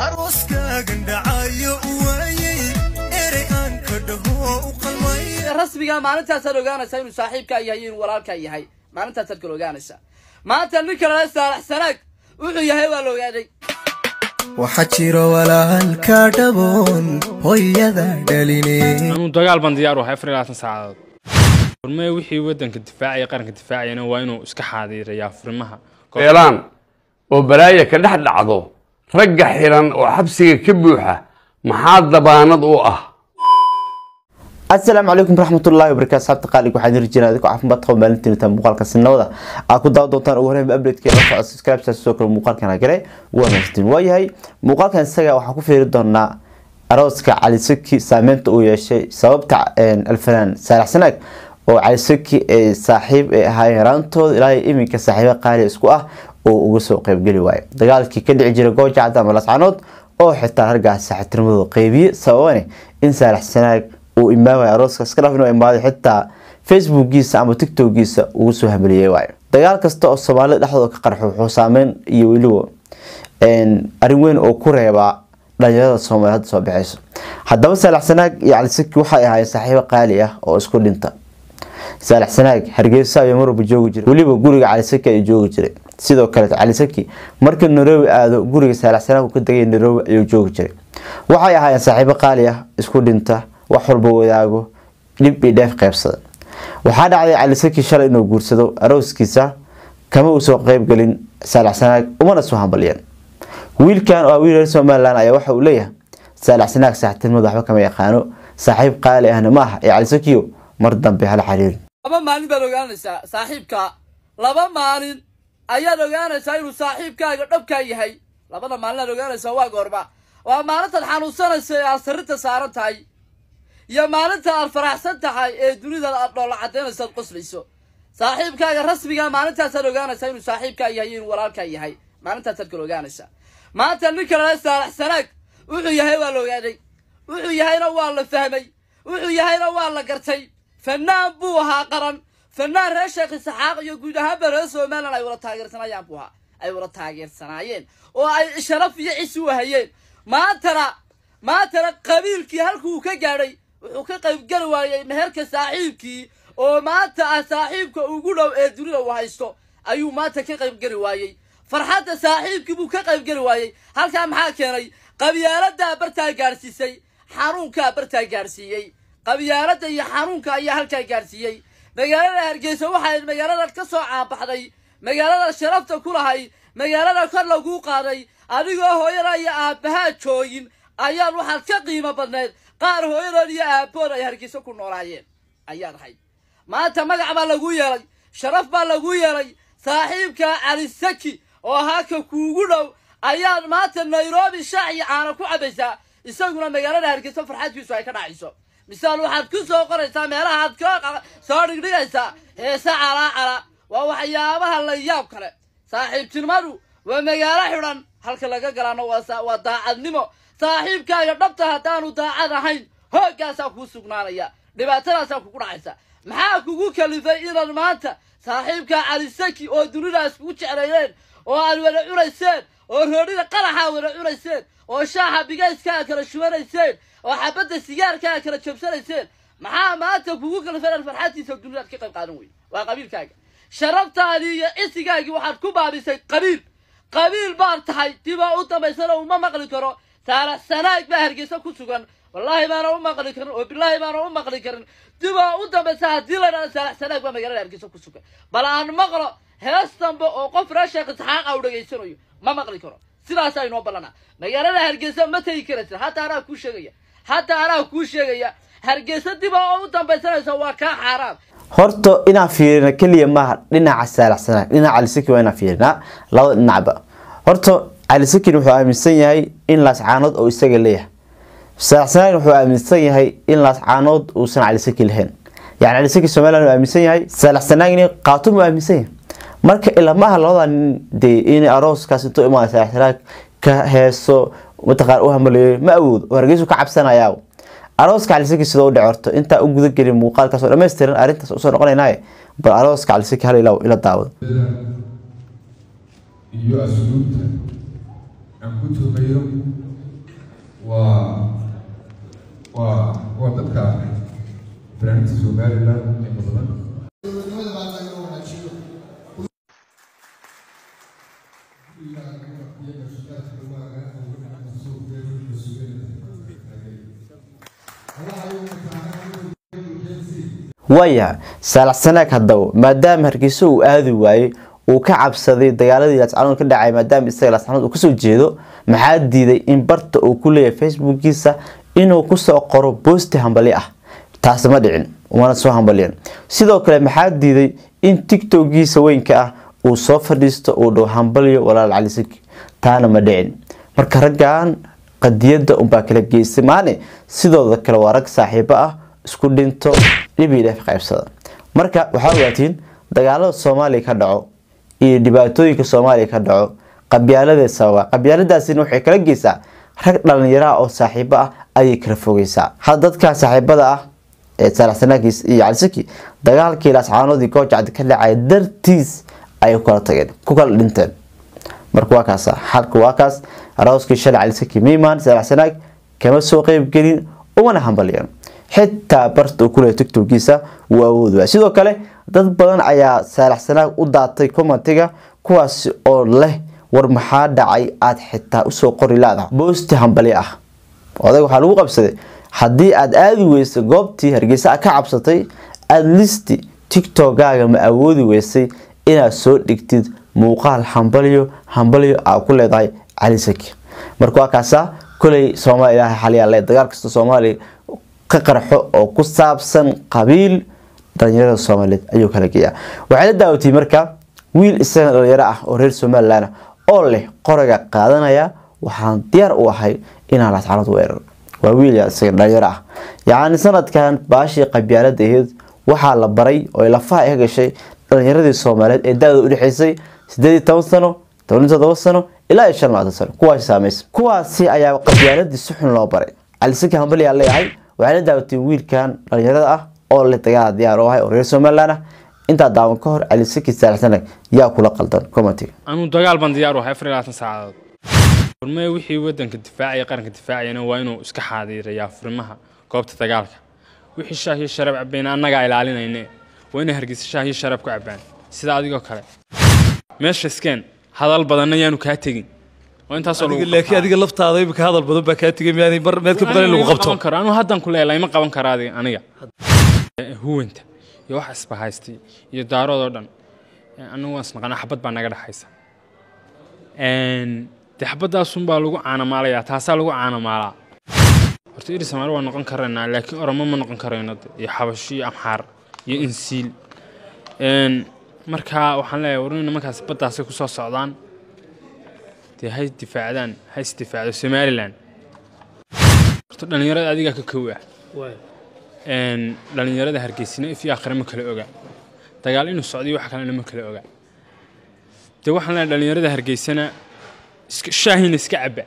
arooskaagan dhacayo waayey erey aan ka dhaho u qalmay rasmiga maalintaasaad ogaanaysaa inuu saaxiibkaa yahay iyo inuu walaalkaa yahay maalintaasaad kala ogaanaysaa maanta ninka lala saalax sanaag wuxuu yahay waa la ogaaday waxaa jiro walaalka dhaboon hooyada dhaline anuu dagaal baan diyaar u ahay afar iyo labaatan saacadood furmee wixii waddanka difaacaya qaranka difaacayana waa inuu iska xaadiirayaa furimaha feelaan oo balaaya ka dhex dhacdo ragga xiran oo xabsiga ka buuxa maxaa dabaanad u ah asalaamu calaykum waraxmatullahi wabarakatu asxaabta qaaliga waxaan diri jirnaa adikoo caafimaad qaba maalintiina tan muuqaalka sinawada aad ku daawan doontaan ugu horreyn updatekeeda la socda subscribe sidoo kale muuqaalkan hagare waa mahadsantiin waayahay muuqaalkan isaga waxaan ku fiiri doonaa arooska cali saki saameynta uu yeeshay sababta alfanaan saalax sanaag oo cali saki ay saaxiib ay ahaayeen yaraantooda ilaa iminka saaxiibo qaali isku ah oo uga soo qeybgeli waayo dagaalkii ka dhici jiray gooja cadda ama lascanood oo xitaa raggaas saaxiibtinimadooda qeybiye sababane in saalax sanaag uu imaamay arooska iska dhaf inuu imaaday xitaa facebookgiisa ama tiktokiisa ugu soo hameliyey waayo dagaal kasta oo soomaalida dhexdooda ka qarxo wuxuu saameyn iyo weliba arrin weyn oo ku reebaa dhalinyarada soomaaliya hadda soo baxeyso haddaba saalax sanaag iyo calisaki waxay ahaayeen saaxiibo qaali ah oo isku dhinta saalax sanaag hargeysa ayuu marwalba joogi jiray weliba guriga calisaki ayuu joogi jiray sidoo kale calisaki markii nairobi aado guriga saalax sanaag uu ka degay nairobi ayuu joogi jiray waxay ahaayeen saaxiibo qaali ah isku dhinta wax walba wadaago dhib iyo dheef qeybsada waxaa dhacday calisaki shalay inuu guursado arooskiisa kama uu soo qeybgelin saalax sanaag umana soo hambalyan wiilkan oo ah wiil reer somalilan ayaa waxa uu leeyahay saalax sanaag saaxiibtinimada waxba kama yaqaano saaxiib qaali ahna ma aha ee calisakiyo mar dambe hala xiriirin laba maalin baad ogaanaysaa saaxiibka laba maalin ayaad ogaanaysaa inuu saaxiibkaaga dhabkaa yahay labada maalin aad ogaanaysaa waa goorma waa maalintaad xanuunsanaysa ee aad sarrinta saaran tahay iyo maalinta aad faraxsan tahay ee dunida aad dhoolla caddaynayso aad qoslayso saaxiibkaaga rasmiga maalintaasaad ogaanaysaa inuu saaxiibkaa yahay iyo inuu walaalkaa yahay maalintaasaad kala ogaanaysaa maanta ninka lala saalax sanaag wuxuu yahay waa la ogaaday wuxuu yahayna waa la fahmay wuxuu yahayna waa la gartay fanaan buu ahaa qaran fanaan reer sheekh isaxaaq iyo guud ahaanba reer somalilan ay wada taageersanayaan buu ahaa ay wada taageersanaayeen oo ay sharaf iyo cisi u hayeen maantana maantana qabiilkii halkuu ka gaadhay wuxuu ka qaybgeli waayey meherka saaxiibkii oo maanta ah saaxiibka ugu dhow ee dunida uu haysto ayuu maanta ka qaybgeli waayey farxadda saaxiibkii buu ka qaybgeli waayey halkaa maxaa keenay qabyaaladdaa bartaa gaadhsiisay xanuunkaa bartaa gaadhsiiyey qabyaaladda iyo xanuunka ayaa halkaa gaadhsiiyey magaalada hargeysa waxay magaalada ka soo caabaxday magaalada sharafta ku lahay magaalada kor laguu qaaday adigoo hooyada iyo aabbahaa joogin ayaad waxaad ka qiimo badneed qaar hooyadood iyo aabbood ay hargeysa ku noolaayeen ayaad ahayd maanta magac baa lagu yeelay sharaf baa lagu yeelay saaxiibka cali saki oo ahaa ka kuugu dhow ayaad maanta nairobi shaac iyo caana ku cabaysaa isaguna magaalada hargeysa farxadkiisu ay ka dhacayso misaal waxaad ku soo qoraysaa meelahaad ka soo dhigdhigaysaa heese calaa cala waa waxyaabaha la yaab kale saaxiibtinimadu waa magaalo xidhan halka laga galaano waa daacadnimo saaxiibkaaga dhabta haddaanu daacad ahayn hooggaasaa kuu sugnaanaya dhibaatadaasaa kugu dhacaysa maxaa kugu kalifay inaad maanta saaxiibkaa calisaki oo dunidaas kugu jeclaydeen oo aad wada cunayseen oo roodhida qaraxaa wada cunayseen oo shaaxa bigayskaa kala shubanayseen oo xabadda sigaarkaa kala jabsanayseen maxaa maanta kugu kalifay inaad farxadtiisa dunidaad ka qayb qaadan weyn waa qabiilkaaga sharaftaadii iyo cisigaagii waxaad ku baabisay qabiil qabiil baad tahay dibaa u dambaysana uma maqli karo saalax sanaag baa hargeysa ku sugan wallaahi baana u maqli karin oo bilaahi baana u maqli karin dibaa u dambaysa haddii la dhahdo saalax sanaag baa magaalada hargeysa ku sugan bal aan maqlo hees dambe oo qof reer sheekh isxaaqa u dhegaysanayo ma maqli karo sidaasaa inoo ballanaa magaalada hargeysa ma tegi karaysa hadda anaa kuu sheegaya hadda anaa kuu sheegaya hargeysa dibaa oo u dambaysanaysa waa kaa xaaraam horta inaan fiirina keliya maaha dhinaca saalax sanaag dhinaca calisaki waa inaan fiirinaa labada dhinacba horta calisakin wuxuu aaminsan yahay in laascaanood oo isaga leeyahay saalax sanaagna wuxuu aaminsan yahay in laascaanood uusan calisaki lahayn yani calisaki somaliland uu aaminsan yahay saalax sanaagni qaatum uu aaminsan yahay marka ilamaha labada nin dee in arooskaas intuu imaada saalax sanaag ka heeso mataqaan u hamaleeyo ma awoodo oo hargeysu ka cabsanayaa arooska calisaki sidoo u dhicorto intaa u guda gelin muuqaalkaas oo dhammaystiran arrintaas usoo noqonaynaaye bal arooska calisaki hal ila daawado iyo asluubta aan ku tuumayo waa waa waa dadka barnaamijka somaliland ee badan waayahay saalax sanaag haddaba maadaama hargeysa uu aadi waayey uu ka cabsaday dagaaladii laascanood ka dhacay maadaama isaga laascanood uu kasoo jeedo maxaa diiday in barta uu ku leeyahay facebookiisa inuu kusoo qoro boosti hambali ah taasi ma dhicin umana soo hambaliyan sidoo kale maxaa diiday in tiktokiisa weynka ah uu soo fadhiisto uu dhow hambaliyo walaal cali saki taana ma dhicin marka raggan qadiyada unbaa kala geystay maane sidooda kale waa rag saaxiibo ah isku dhinto dhibii dheef qaybsada marka waxaa ogaatiin dagaalada soomaaliya ka dhaco iyo dhibaatooyinka soomaaliya ka dhaco qabyaaladeed sababa qabyaaladaasina waxay kala geysaa rag dhalinyaraha oo saaxiibo ah ayay kala fogeysaa had dadkaa saaxiibada ah ee saalaxsanaakiis iyo calisaki dagaalkii laascaanoodii goojacdi ka dhacay dartiis ayay ku kala tageen ku kala dhinteen marka waa kaas xalka waa kaas arooskii shalay calisaki miimaan saalaxsanaag kama soo qeybgelin umana hambaliyan xitaa barta uu kuleeya tiktokiisa wuu awood waay sidoo kale dad badan ayaa saalaxsanaag u daatay commentiga kuwaasi oo leh war maxaa dhacay aada xitaa usoo qori laadaha boosti hambali ah odag waxaa lagu qabsaday haddii aada aadi weysay goobtii hargeysa a ka cabsatay adlisti tiktokaaga ma awoodi weysay inaad soo dhigtid muuqaal hambaliyo hambaliyo aa ku leedahay cali saki marka waa kaasa koley soomaaliya ilaahay xaliyaa le dagaal kasta soomaaliya ka qarxo oo ku saabsan qabiil dhalinyarada soomaaliyeed ayuu kala geeyaa waxay la daawatay marka wiil isaga dhalinyaro ah oo reer somalilan oo leh qoriga qaadanaya waxaan diyaar u ahay inaan lascanood weerar waa wiil isaga dhalinyaro ah yacni sanadkan baashii qabyaalada aheyd waxaa la baray oo lafaha ka gashay dhalinyaradii soomaaliyeed ee da-da udhexeysay sideed iyo toban sano toban iyo todoba sano ilaa iyo shan labaatan sano kuwaasi saamaysa kuwaasi ayaa qabyaaladii si xun loo baray calisaki hambaliyaa leeyahay waxay la daawatay wiilkan dhalinyarada ah oo leh dagaal diyaar u ahay oo reer somaliland ah intaa daawan ka hor calisaki saalaxsanag yaa kula qaldan commentiga anuu dagaal baan diyaar u ahay afar iyo labaatan saacadood furmee wixii wadanka difaacaya qaranka difaacayana waa inuu iska xaadiirayaa furimaha goobta dagaalka wixii shaah iyo sharab cabayna annagaa ilaalinayne waa inay hargeysa shaah iyo sharab ku cabaan sida adigoo kale meesha iskeen hadal badanna yaanu kaa tegin waa intaasoo lagu laakiin adiga laftaada imika hadal badan baa kaa tegay miyaanay mar meed ka badan in lagu qabto karo anuu haddan ku leelahay ma qaban karo adiga aniga huwanta iyo wax isbahaystay iyo daaroodoo dhan anagu waan isnaqanaa xabad baa naga dhexaysa dee xabadaasun baa lagu caanamaalayaa taasaa lagu caanamaalaa horta iri soomaali waa noqon karaynaa laakiin oromo ma noqon karayno de iyo xabasho iyo amxaar iyo insiil marka waxaan leeyahay war nimankaas baddaasay kusoo socdaan dee hay difaacdaan ha isdifaacdo somalilan horta dhallinyarada adigaa ka kow ah dhallinyarada hargeysina if iyo akhre ma kala oga dagaal inuu socdiyo wax kalena ma kala oga dee waxaan leeyahay dhallinyarada hargeysana iska shaahina iska cabba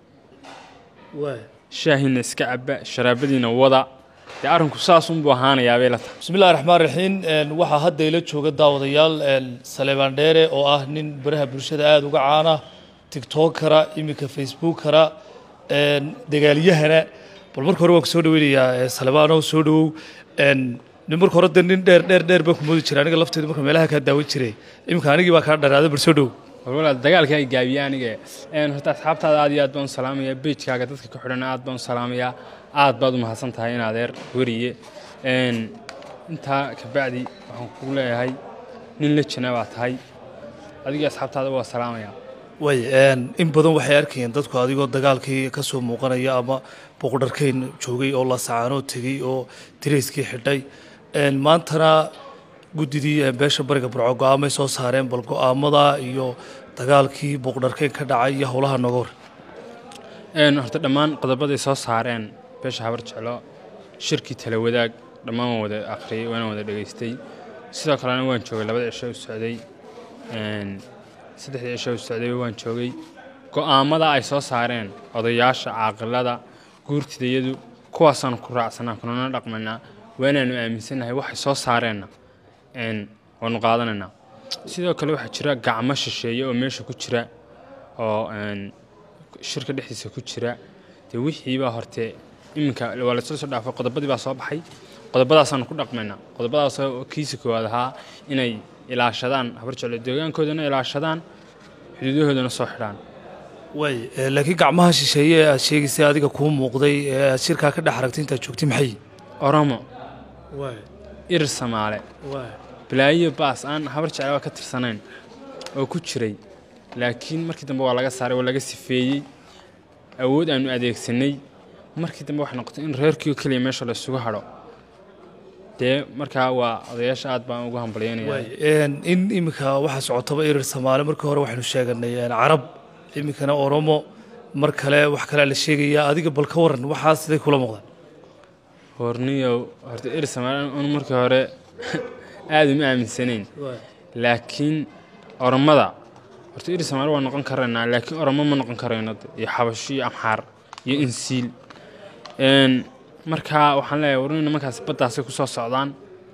shaahina iska cabba sharaabadiina wada dee arrinku saasunbuu ahaanayaa bay la tahay bismi illahi raxmaan raxiim waxaa hadda ila jooga daawadayaal saleebaan dheere oo ah nin baraha bulshada aada uga caana tiktokara iminka facebookara dagaalyahana bal marka hore waan ku soo dhaweynayaa salebaano soo dhawow nin marka hore de nin dheer dheer dheer baan ku moodi jiray aniga lafteeda marka meelaha kaa daawan jiray iminka anigii baa kaa dharaaday bal soo dhowow walaal dagaalka ay gaabiya aniga horta asxaabtaada aad iyo aad baan u salaamayaa bejkaaga dadka ka xidhana aad baan u salaamayaa aad baad u mahadsan tahay in adeer weriye intaa kabacdi waxaan kugu leeyahay nin la jana baa tahay adiga asxaabtaada waa salaamayaa way in badan waxay arkayeen dadku adigoo dagaalkii ka soo muuqanaya ama boqodharkeyn joogay oo la sacaanoo tegey oo direyskii xidhay maantana guddidii beesha bariga burco go-aamay soo saareen bal go-aamada iyo dagaalkii boqodharkeyn ka dhacay iyo howlaha nooga hor horta dhammaan qodobaday soo saareen beesha habar jeclo shirkii tala wadaag dhammaan waan wada akhriyey waana wada dhegaystay sidoo kalena waan joogay labada cisho u socday saddexdii cisho u socday waan joogay go-aamada ay soo saareen odayaasha caaqilada guurtidayadu kuwaasaan ku raacsanaa kunana dhaqmanaa waanaanu aaminsannahay waxay soo saareenna waanu qaadanaynaa sidoo kale waxaa jira gacmo shisheeye oo meesha ku jira oo shirka dhexdiisa ku jira dee wixiibaa horte iminka waa lasla soo dhaafay qodobadii baa soo baxay qodobadaasaanu ku dhaqmaynaa qodobadaas oo kiisa koowaad ahaa inay ilaashadaan habar jeclo deegaankoodana ilaashadaan xuduudahoodana soo xidhaan waay eh, laakiin gacmaha shisheeye ee aad sheegaysay adiga kuu muuqday ee aad shirkaa ka dhex aragtay intaad joogtay maxay oromo waay irir samaale waay balaayo baas aan habar jeclaba ka tirsanayn oo ku jiray laakiin markii dambe waa laga saaray waa laga sifeeyey awood aanu adeegsanay markii dambe waxay noqotay in reerkiio keliya meesha la isugu hadho dee markaa waa odayaasha aad baan ugu hambalyaynaya waay een, in iminka waxaa socotaba irir soomaali markii hore waxaynu sheeganay een, carab iminkana oromo mar kale wax kalea la sheegayaa adiga bal ka waran waxaa siday kula muuqdaan horniyow horta irir samaale anu markii hore aad uma aaminsanayn laakiin oromada horta irir samaale waa noqon karaynaa laakiin oromo ma noqon karayno de, iyo xabasho iyo amxaar iyo insiil Een, markaa waxaan leeyahay war in nimankaas baddaasay ku soo socdaan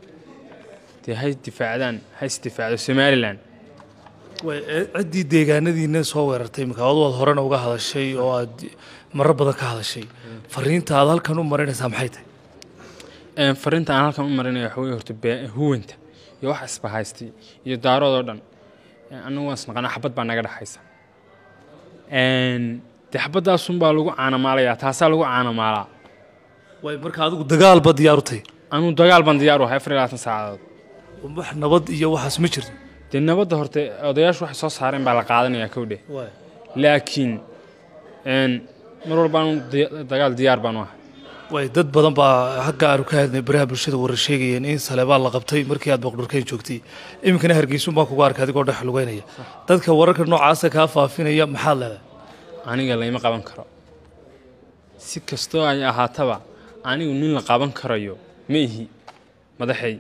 dee hay difaacdaan ha isdifaacdo somalilan waay eh, ciddii deegaanadiina soo weerartay iminka adu aad horena uga hadashay oo aad marar badan ka hadashay fariinta aad halkan u marinaysaa maxay tahay Een, fariinta aan halkan u marinaya waxa weye horta bee- huwanta iyo wax isbahaystay iyo daarood oo dhan Een, anagu waan isnaqanaa xabad baa naga dhexaysa Een, dee xabadaasunbaa lagu caanamaalayaa taasaa lagu caanamaalaa waay marka adigu dagaalba diyaar u tahay anuu dagaal baan diyaar u ahay afar iyo labaatan saacadood wax nabad iyo waxaas ma jirto dee nabadda horte odayaashu waxay soo saareen baa la qaadanayaa kowdhe waay laakiin een, mar walba anu di- dagaal diyaar baan u ahay waay dad badan baa hagga aanu ka hadnay baraha bulshada warar sheegayeen in saleebaan la qabtay markii aad boqdhurkeyn joogtay iminkana hargeysun baan kugu arkay adigoo dhex lugeynaya dadka wararka noocaasa kaa faafinaya maxaad leedahay aniga layma qaban karo si kastoo ay ahaataba anigu nin la qaban karayo ma ihi madaxay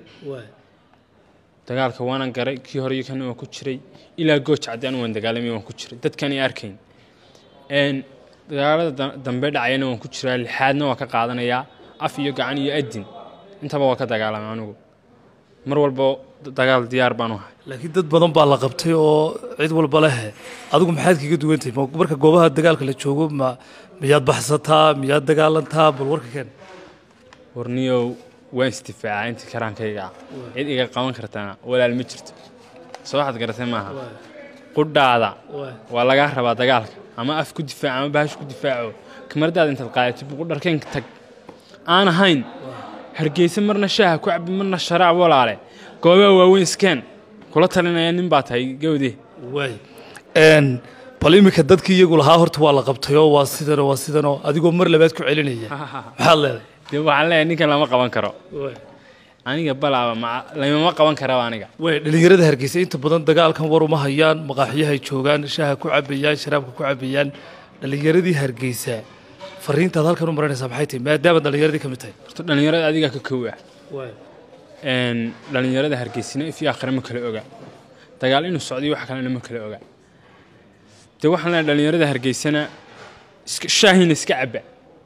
dagaalka waanan garay kii hore iyo kana waan ku jiray ilaa gooj caddi anu waan dagaalamay waan ku jiray dadkan i arkayn Een, dagaalada da- dambe dhacayana waan ku jiraa lixaadna waa ka qaadanayaa af iyo gacan iyo adin intaba waa ka dagaalamay anigu mar walba d- dagaal diyaar baan u ahay laakiin dad badan baa la qabtay oo cid walba leh adigu maxaad kaga duwantahay Ma- marka goobaha dagaalka la joogo ma miyaad baxsataa miyaad dagaalantaa bal warka keen warniyow waan isdifaacaa intii karaankayga ah cid iga qaban kartana walaal ma jirto soo waxaad garatay maaha qudhaada waa lagaa rabaa dagaalka ama af ku difaac ama bahash ku difaaco kamaradaada intaad qaadato buqudharkeen tag aan ahayn hargeysa marna shaaha ku cabi marna sharaab walaale goobaha waaweyn iskeen kula talinaya nin baa tahay gawde waay Een, bal iminka dadkii iyagu lahaa horta waa la qabtayoo waa sidanoo waa sidanoo adigoo mar labaad ku celinaya maxaad leedahay dee waxaan leeyahay ninkan lama qaban karo aniga balaaba maca lamama qaban karaba aniga way dhalinyarada hargeysa inta badan dagaalkan war uma hayaan maqaaxiyahay joogaan shaaha ku cabayaan sharaabka ku cabayaan dhalinyaradii hargeysa fariintaad halkan u marinaysaa maxay tahay maadaama dhalinyaradii ka mid tahay horta dhallinyarada adigaa ka kow ah Een, dhallinyarada hargeysina if iyo akhre ma kala oga dagaal inuu socdiyo wax kalena ma kala oga dee waxaan leeyahay dhallinyarada hargeysana iska shaahina iska cabba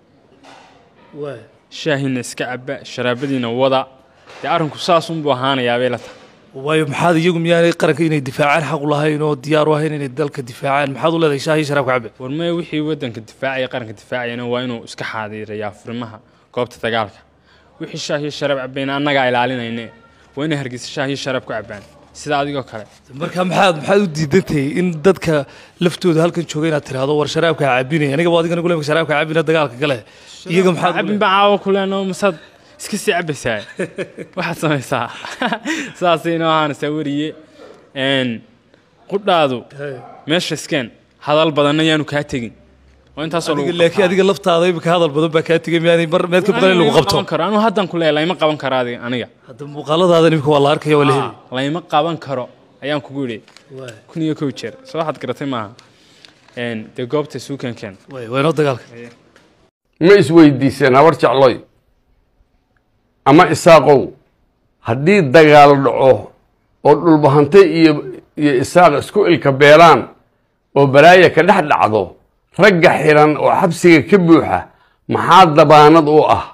shaahina iska cabba sharaabadiina wada dee arrinku saasunbuu ahaanayaa bay la tahay waayo maxaad iyagu miyaanay qaranka inay difaacaan xaq u lahayn oo diyaar u ahayn inay dalka difaacaan maxaad u leedahay shaahi sharaabka cabe war maya wixii waddanka difaacaya qaranka difaacayana waa inuu iska xaadiirayaa furimaha goobta dagaalka wixii shaah iyo sharaab cabbayna annagaa ilaalinayne waa inay hargeysa shaah iyo sharaab ku cabbaan sida adigoo kale marka maxaad maxaad u diidantahay in dadka laftooda halkan jooga inaad tiraahdo war sharaabka ha cabinaya aniga waa adiga nagu sharaabka ha cabina dagaalka gale iyaga maxaad u cabin baa caawa ku leenoo masaad iska sii cabbaysaa waxaad samaysaa saasay inoo ahaanaysaa weriye Een, qudhaadu meesha iskeen hadal badanna yaanu kaa tegin waa intaasoo adiga lagu laakiin adiga laftaada imika hadal badan baa kaa tegay miyaanay mar meed ka badan in lagu qabto karo anuu haddan ku leeyahay layma qaban karo adiga aniga hadda muuqaaladaada imika waa la arkaya waa la heli layma qaban karo ayaan kugu yidhi kun iyo kow jeer soo waxaad garatay maaha Een, dee goobta suukankeen way waa inoo dagaalka ma isweydiiseen habar jecloy ama isaaqow haddii dagaal dhaco oo dhulbahante iyo iyo isaaq isku ilka beelaan oo balaaya ka dhex dhacdo ragga xiran oo xabsiga ka buuxa maxaa dabaanad u ah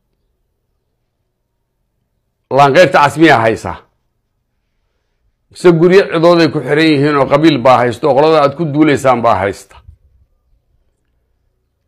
laanqeyrta casmiyaa haysa mise guryo cidooday ku xiran yihiin oo qabiil baa haysta oo qolada aad ku duulaysaan baa haysta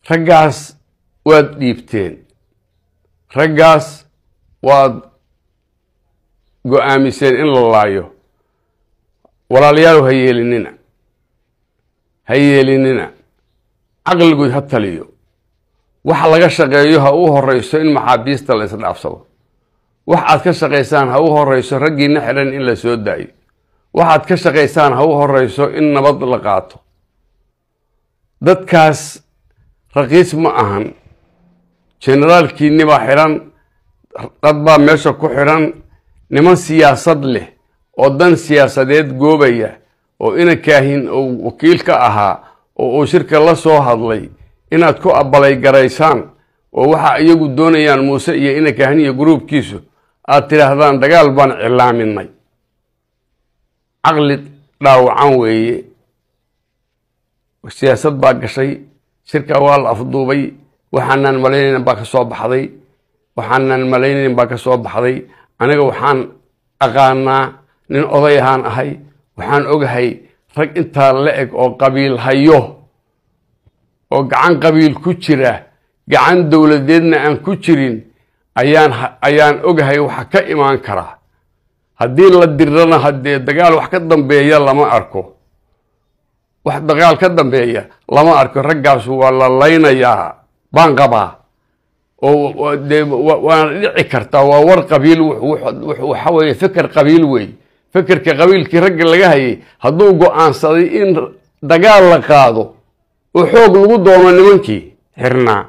raggaas waad dhiibteen raggaas waad go-aamiseen in la laayo walaalayaal ha yeelinina ha yeelinina caqligood ha taliyo waxa laga shaqeeyo ha u horeyso in maxaabiista la isdhaafsado wax aad ka shaqaysaan ha u horeyso raggiina xidhan in la soo daayo waxaad ka shaqaysaan ha u horeyso in nabad la qaato dadkaas raqiis ma ahan generaalkiinni baa xidhan dad baa meesha ku xidhan niman siyaasad leh oo dan siyaasadeed goobaya oo inankaahin uu wakiil ka ahaa oo uu shirka la soo hadlay inaad ku abalay garaysaan oo waxa iyagu doonayaan muuse iyo inankaahin iyo gruubkiisu aad tidhaahdaan dagaal baan cilaaminay caqli dhaawacan weeye siyaasad baa gashay shirka waa la afduubay waxaanaan malaynayn baa ka soo baxday waxaanaan malaynayn baa ka soo baxday aniga waxaan aqaanaa nin oday ahaan ahay waxaan ogahay rag intaa la eg oo qabiil hayo oo gacan qabiil ku jira gacan dowladeedna aan ku jirin ayaan ayaan ogahay waxa ka imaan karaa haddii la dirana haddee dagaal wax ka dambeeya lama arko wax dagaal ka dambeeya lama arko raggaas waa la laynayaa baan qabaa oo dee waana dhici kartaa waa war qabiil waxa weeye feker qabiil wey fekerka qabiilkii ragga laga hayay hadduu go-aansaday in dagaal la qaado oo xoog lagu doono nimankii xirnaa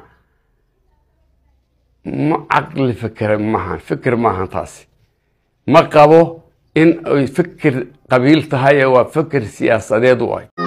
ma caqli fekera maahan feker maahan taasi ma qabo in ay feker qabiil tahay waa feker siyaasadeed u ay